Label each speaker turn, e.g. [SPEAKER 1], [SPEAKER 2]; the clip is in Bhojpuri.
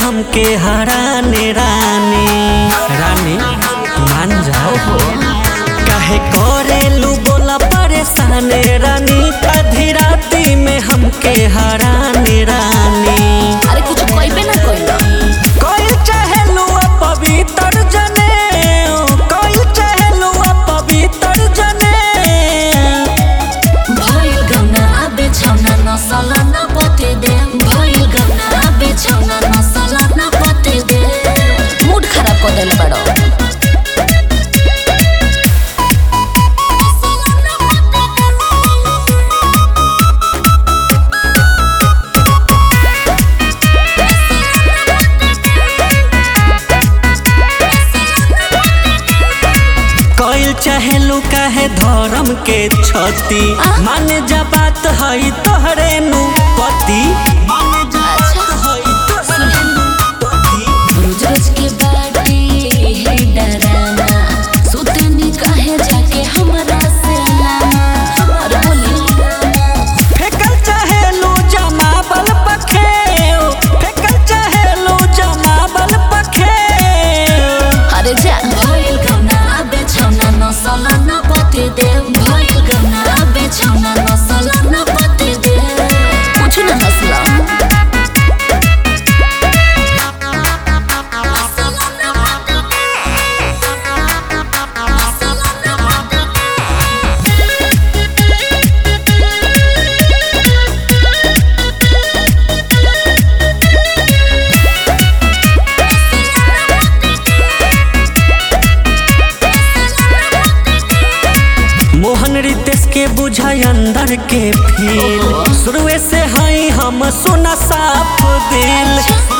[SPEAKER 1] हमके हराने रानी रानी मान जाओ काहे करेलू बोला परेशान रानी आधी राती में हमके हराने रानी
[SPEAKER 2] अरे कुछ कहबे ना कइलो
[SPEAKER 1] कोई चहलू पवित्र जने कोई चहलू पवित्र जने
[SPEAKER 2] भइल गौना आबे छौना नसल न पते दे भइल गौना आबे छौना नसल न पते दे मूड खराब कर देले बड़ो
[SPEAKER 1] कोई चहलू काहे धर्म के छती
[SPEAKER 2] आ?
[SPEAKER 1] माने जा बात हई तोहरे नु पति माने जा बात हई तोहरे नु पति
[SPEAKER 2] रोज रोज के बाटे हे डराना सुतनी काहे जाके हमरा से लाना और बोली
[SPEAKER 1] फेकल चहलू जमाबल पखे फेकल चहलू जमाबल पखे
[SPEAKER 2] अरे जा भइल गौना आबे छौना नसल न पते दे भइल गौना आबे छौना नसल न पते दे कुछ न हसला
[SPEAKER 1] मोहन रितेश के बुझाई अंदर के फील शुरुए से हई हम सुना साफ दिल